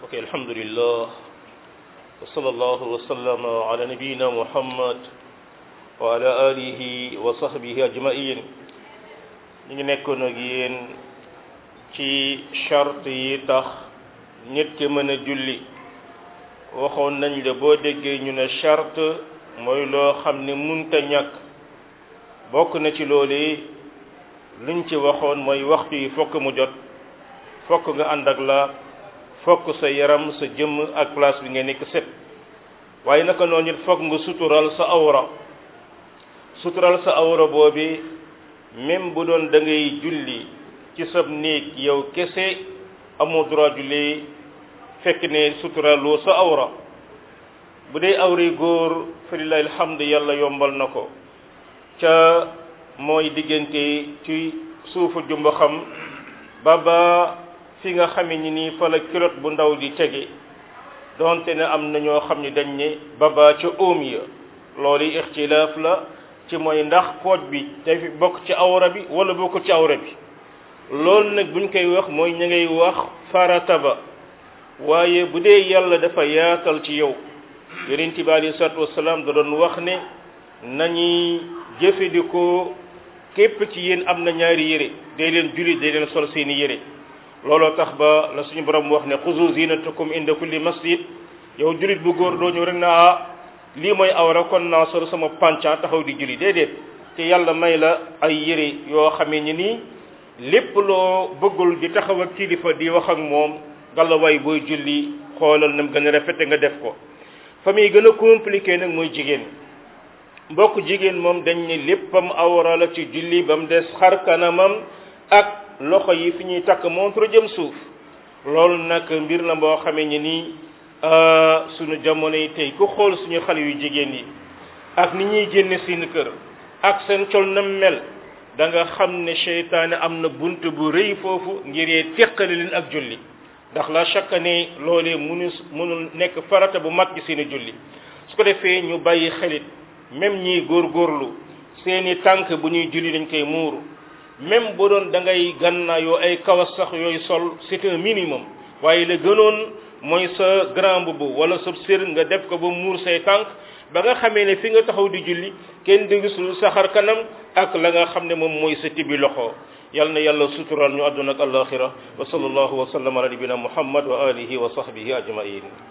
ok alhamdulillah wa sallallahu wa sallama ala nabiyina muhammad wa ala alihi wa sahbihi ajmain ñu ngi nekkoon ak yéen ci charte yi tax nit ki mën a julli waxoon nañ la boo déggee ñu ne charte mooy loo xam ne munta ñàkk bokk na ci loolu luñ ci waxoon mooy waxtu yi fokk mu jot fokk nga ànd ak la fokk sa yaram sa jëmm ak place bi nga nekk set waaye naka noonu it fokk nga sutural sa awra sutural sa awra boobi même bu doon da ngay julli ci sab néeg yow kese amoo droit julli fekk ne suturaloo sa awra bu dee awri góor fa lillahi alhamdu yàlla yombal na ko ca mooy diggante ci suufu jumba xam ba ba fi nga xame ni nii fa la culotte bu ndaw di tege donte ne am na ñoo xam ne dañ ne baba ca óom ya loolu ixtilaaf la ci mooy ndax pooj bi day bokk ci awra bi wala bokk ci awra bi loolu nag buñ koy wax mooy ña ngay wax farata ba waaye bu dee yàlla dafa yaatal ci yow yonent bi alei salatu wasalaam da doon wax ne nañuy jëfandikoo képp ci yéen am na ñaari yére day leen julli day leen sol seeni yére looloo tax ba la suñu borom wax ne xuzu zinatakum inda kulli masjid yow jullit bu góor doo ñëw rek na ah lii mooy awra kon naa sol sama pancan taxaw di julli déedéet te yàlla may la ay yére yoo xamee ni nii lépp loo bëggul di taxaw ak kilifa di wax ak moom gàllawaay booy julli xoolal na mu gën a rafete nga def ko fa muy gën a compliqué nag mooy jigéen mbokk jigéen moom dañ ne léppam awra la ci julli ba mu des xar kanamam ak loxo yi fi ñuy takk montre jëm suuf loolu nag mbir la boo xamee ni nii suñu jamono yi tey ku xool suñu xale yu jigéen yi ak ni ñuy génne seen kër ak seen col na mel da nga xam ne seytaane am na bunt bu rëy foofu ngir yee teqale leen ak julli ndax la chaque année loolee munu mënul nekk farata bu mag ci seeni julli su ko defee ñu bàyyi xelit même ñiy góorgóorlu seeni tànk bu ñuy julli dañ koy muuru même bu doon da ngay gannaayoo ay kawas sax yooyu sol c'est un minimum waaye la gënoon mooy sa grand mbubb wala sa sër nga def ko ba muur say tànk ba nga xamee ne fi nga taxaw di julli kenn di gisul sa xar kanam ak la nga xam ne moom mooy sa tibi loxo yal na yàlla sutural ñu àdduna ak alaxira wa sallallahu wa sallam ala nabina muhammad wa alihi wa sahbihi ajmain